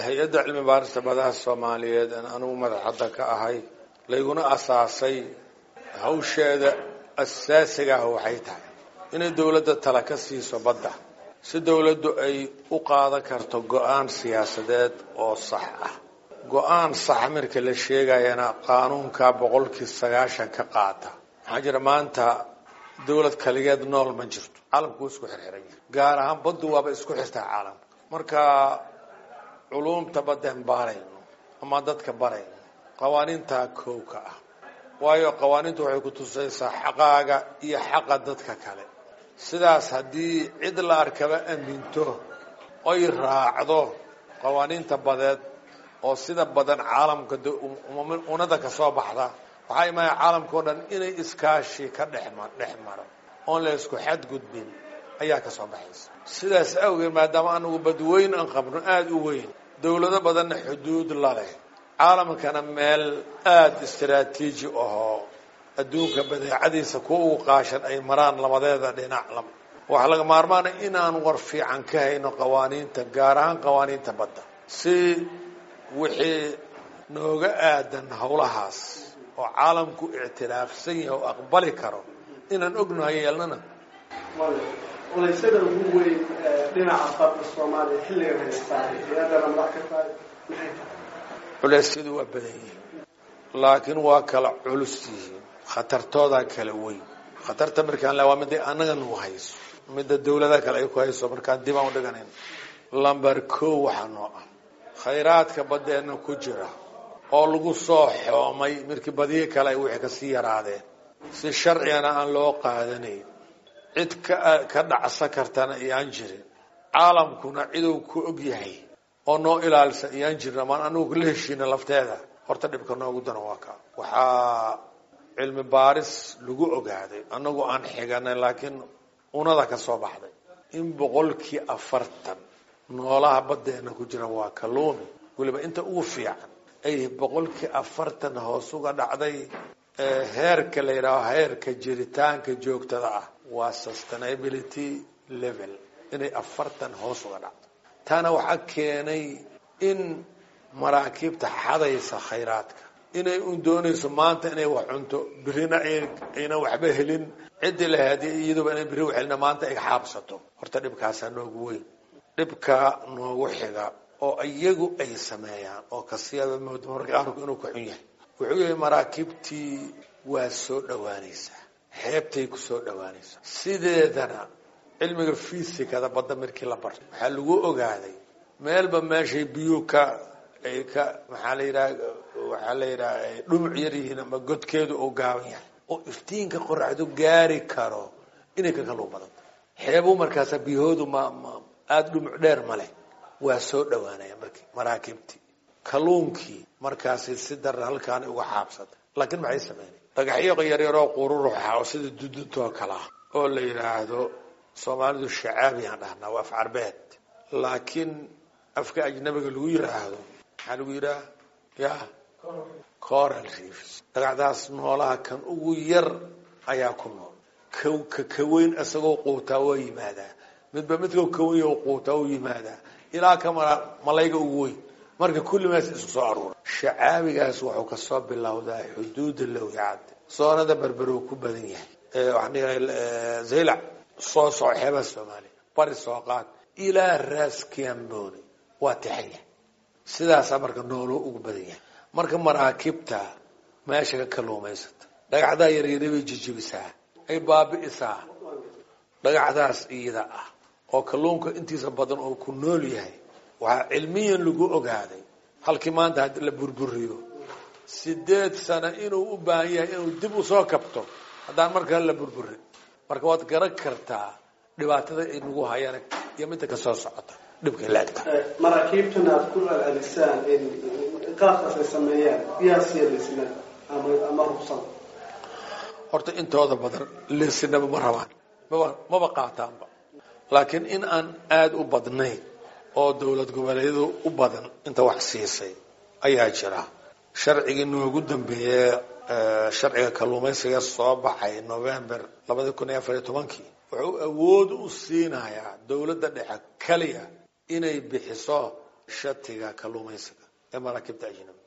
hay-adda cilmi baarista badaha soomaaliyeed aan anugu madaxadda ka ahay layguna asaasay hawsheeda asaasiga ah waxay tahay inay dowladda tala ka siiso badda si dowladdu ay u qaadan karto go-aan siyaasadeed oo sax ah go-aan saxa marka la sheegayana qaanuunka boqolkii sagaashan ka qaata maxaa jira maanta dowlad kaligeed nool ma jirto caalamku wuu isku xirxiran yahay gaar ahaan baddu waaba isku xirtaa caalamka marka culuumta baddeen baarayno ama dadka barayno qawaaniintaa kowka ah waayo qawaaniintu waxay ku tusaysaa xaqaaga iyo xaqa dadka kale sidaas haddii cid la arkaba aminto oy raacdo qawaaniinta badeed oo sida badan caalamka unada ka soo baxda waxaa imaaya caalamka o dhan inay iskaashi ka dhexma dhex maro oon la isku xadgudbin ayaa ka soo baxaysa sidaas awgeed maadaama anagu badweyn aan qabno aada u weyn dowlado badanna xuduud la leh caalamkana meel aada istaraatiiji ahoo adduunka badeecadiisa kuwa ugu qaashan ay maraan labadeeda dhinac waxaa laga maarmaana inaan war fiican ka hayno qawaaniinta gaar ahaan qawaaniinta badda si wixii nooga aadan howlahaas oo caalamku ictiraafsan yahay oo aqbali karo inaan ognahay yeelnana olaysada ugu weyn dhinaca badda soomaaliya xilligan haystaa hay-adana madax ka tahay maxay tahay culeysyadu waa badan yihiin laakiin waa kala culus yihiin khatartoodaa kala weyn khatarta markaan le waa midday annaga nagu hayso midda dawlada kale ay ku hayso markaan dib aan u dhiganayn lamber ko waxaa noo ah khayraadka baddeenna ku jira oo lagu soo xoomay markii badiyo kale ay wixii kasii yaraadeen si sharcigana aan loo qaadanayn cid ka ka dhacsan kartana iyaan jirin caalamkuna ciduu ku og yahay oo noo ilaalisa iyaan jirin amaan anagu la heshiina lafteeda horta dhibka noogu dana waa ka waxaa cilmi baaris lagu ogaaday anagu aan xiganay laakiin unada ka soo baxday in boqolkii afartan noolaha baddeena ku jira waa kalluumi weliba inta ugu fiican ay boqolkii afartan hoos uga dhacday heerka la yidhaaho heerka jiritaanka joogtada ah waa sustainability level inay afartan hoos uga dhacdo taana waxaa keenay in maraakiibta xadaysa khayraadka inay un doonayso maanta inay wax cunto birina ayna waxba helin ciddii lahayd iyaduba inay biri waxhelina maanta ay xaabsato horta dhibkaasaa noogu weyn dhibka noogu xiga oo iyagu ay sameeyaan oo kasiyaaba mooda marka arku inuu ka xun yahay wuxuu yahay maraakiibtii waa soo dhawaanaysaa xeebtay ku soo dhawaanaysaa sideedana cilmiga fisikada badda markii la bartay waxaa lagu ogaaday meelba meeshay biyuu ka ay ka maxaa la yidhaha waxaa la yidhaha ay dhumuc yar yihiin ama godkeedu uu gaaban yahay oo iftiinka qoraxdu gaari karo inay ka kaluu badanta xeebu markaasa biyahoodu ma ma aada dhumuc dheer ma leh waa soo dhawaanaya markii maraakiibtii kalluunkii markaasi si darra halkaana uga xaabsata laakiin maxay sameynay dhagaxyo yaryaroo qururuxa oo sida duduntaoo kale ah oo la yidhaahdo soomaalidu shacaabiyaan dhahnaa waa af carbeed laakiin afka ajnabiga lagu yidhaahdo maxaa lagu yidhaha ya coral reefs dhagacdaas noolaha kan ugu yar ayaa ku nool ka kaweyn isagoo quutaa waa yimaadaa midba midka kaweyn oo quutaa u yimaadaa ilaa ka mara malayga ugu weyn marka kulli mees isku soo aruura shacaabigaas wuxuu kasoo bilowdaa xuduuda lowyacad soonada berberow ku badan yahay waxaan dhihay zaylac soo soco xeebaha soomaaliya bari soo qaad ilaa raas kiamboni waa tixan yahay sidaasaa marka nooloo ugu badan yahay marka maraakiibta meesha ka kaluumaysata dhagacdaa yaryari bay jijibisaa ay baabi'isaa dhagacdaas iyada ah oo kalluunka intiisa badan oo ku nool yahay waxaa cilmiyan lagu ogaaday halkii maanta haddi la burburiyo sideed sano inuu u baahan yahay inuu dib usoo kabto haddaan markaa la burburin marka waad garan kartaa dhibaatada ay nagu hayaan iyo midda kasoo socota dhibkay laegta maraakiibtan aad ku celcelisaan in qaabkaas ay sameeyaan yaa siyadaysna ama ama hubsan horta intooda badan leesinaba ma rabaan maba maba qaataanba laakiin in aan aada u badnayn oo dowlad goboleedyadu u badan inta wax siisay ayaa jira sharcigii noogu dambeeye sharciga kalluumaysiga soo baxay november labada kun iyo afar iyo tobankii wuxuu awood u siinayaa dowladda dhexe keliya inay bixiso shatiga kalluumaysiga ee maraakiibta ajnabi